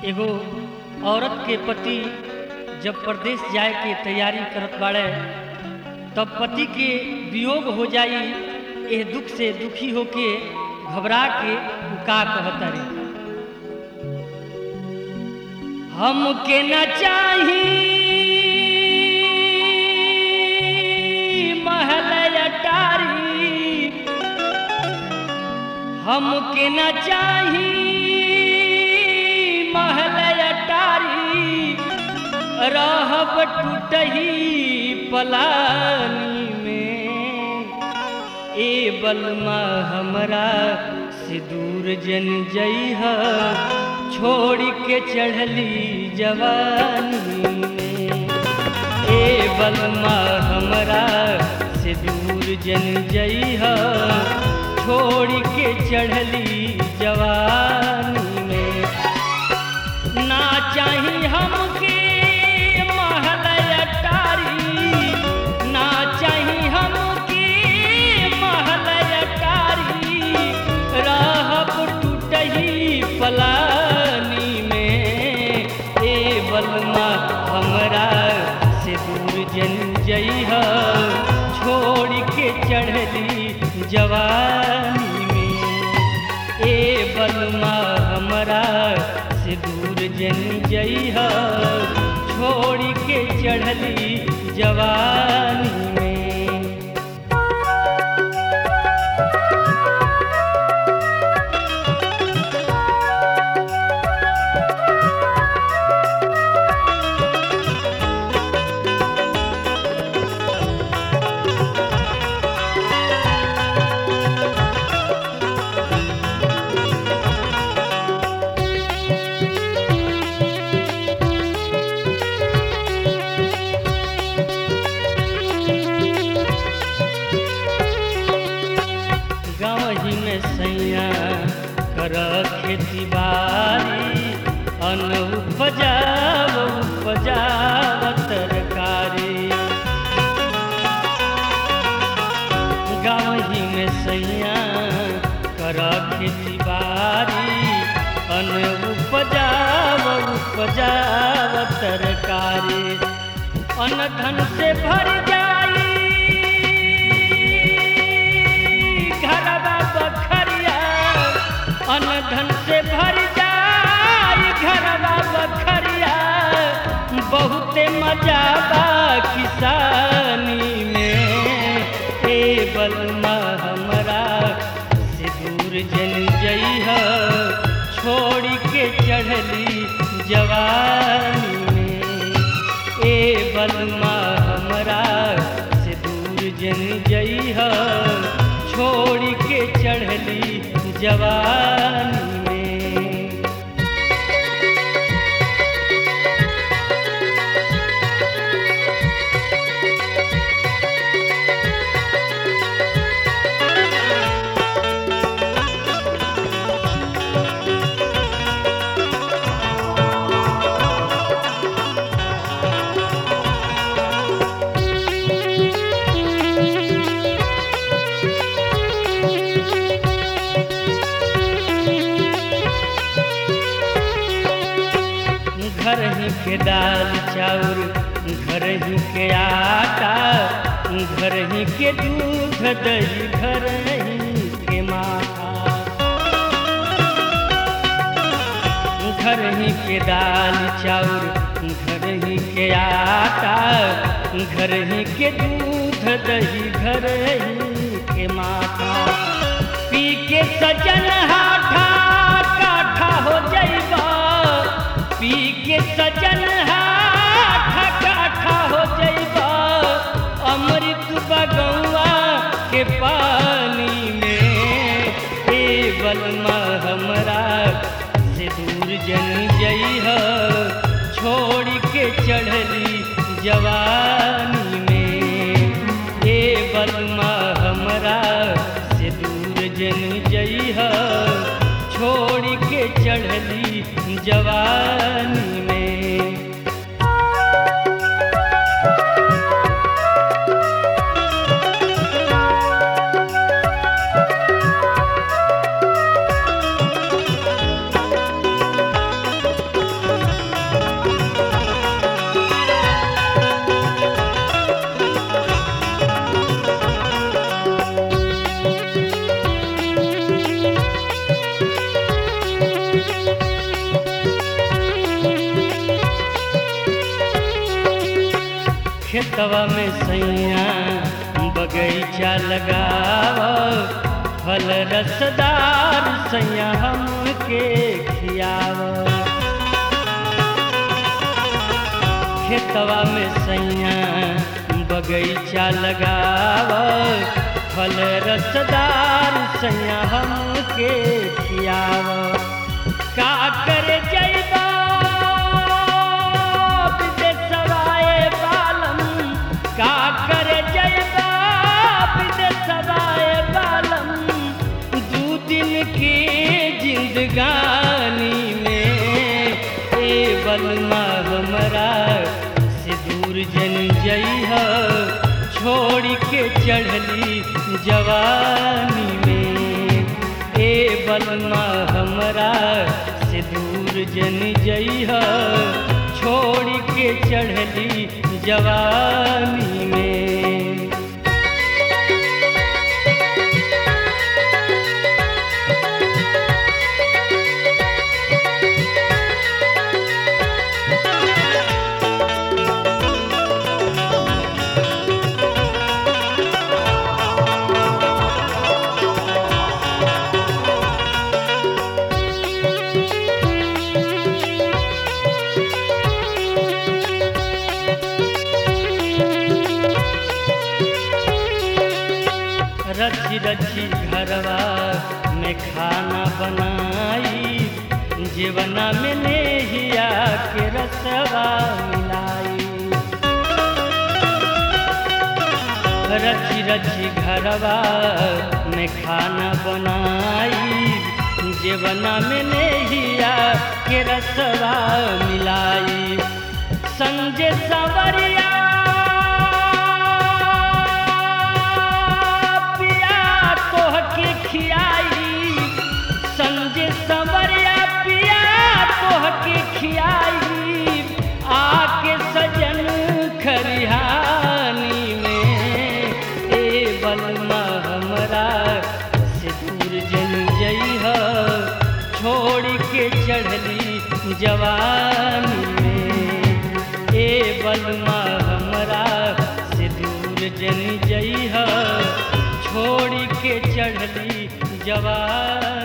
एगो औरत के पति जब परदेश जाए के तैयारी करत बाड़े तब पति के वियोग हो जाई एह दुख से दुखी होके घबरा के उ का कहता रे हमके न चाही महल अटारी हमके न चाही महल अटारी रहब टूटही पलानी में ए बलमा हमरा से दूर जन जइह छोड़ के चढ़ली जवानी में ए बलमा हमरा से दूर जन जइह छोड़ के चढ़ली जवानी में ना चाही हमके महल अटारी ना चाही हमके महल अटारी रहब टूटही पलानी में ए बलमा हमरा से दूर जन जइह छोड़ के चढ़ली जवानी में ए बलमा हमरा से दूर जन जइह छोड़ के चढ़ली जवानी में गाँव ही में सैया कर खेती बाड़ी अन्न उपजाव उपजाव तरकारी गाँव ही में सैया कर खेती बाड़ी अन्न उपजाव उपजाव तरकारी अन्न धन से भर जाई घरवा बखरिया अन्न धन से भर जाई घरवा बखरिया बहुते मजा बा किसानी में ए बलमा हमरा से दूर जन जइह छोड़ के चढ़ली जवानी में ए बलमा हमरा से दूर जन जइह छोड़ के चढ़ली जवानी में घर ही के दाल चाउर घर ही के आटा घर ही के दूध दही घर ही के माथा घर ही के दाल चाउर घर ही के आटा घर ही के दूध दही घर ही के माथा पी के सजन हाठा काठा हो जाइबा पी के सजन हाठा काठा हो जाइबा अमृत बगौआ के पानी में ए बलमा हमरा से दूर जन जइह छोड़ के चढ़ली जवानी में ए बलमा हमरा से दूर जन जइह छोड़ के चढ़ली जवानी में खेतवा में सैया बगीचा लगाव फल रसदार सैया हमके खियाव खेतवा में सैया बगीचा लगाव फल रसदार सैया हमके खियाव का करे जैबा विदेशवाए बालम का करे जैबा विदेशवाए बालम दू दिन के जिंदगानी में ए बलमा हमरा से दूर जन जइह छोड़ के चढ़ली जवानी में ए बलमा हमरा से दूर जन जइह छोड़ के चढ़ली जवानी में रची रची घरवा में खाना बनाई जीवना में नेहिया के रसवा मिलाई रची रची घरवा में खाना बनाई जीवना में नेहिया के रसवा मिलाई संजय सवरिया पिया तोहके खियाई संजय सवरिया पिया तोहके खियाई आके सजन खरिहानी में ए बलमा हमरा से दूर जन जइह छोड़ के चढ़ली जवानी में ए बलमा हमरा से दूर जन जइह छोड़ के चढ़ली जवानी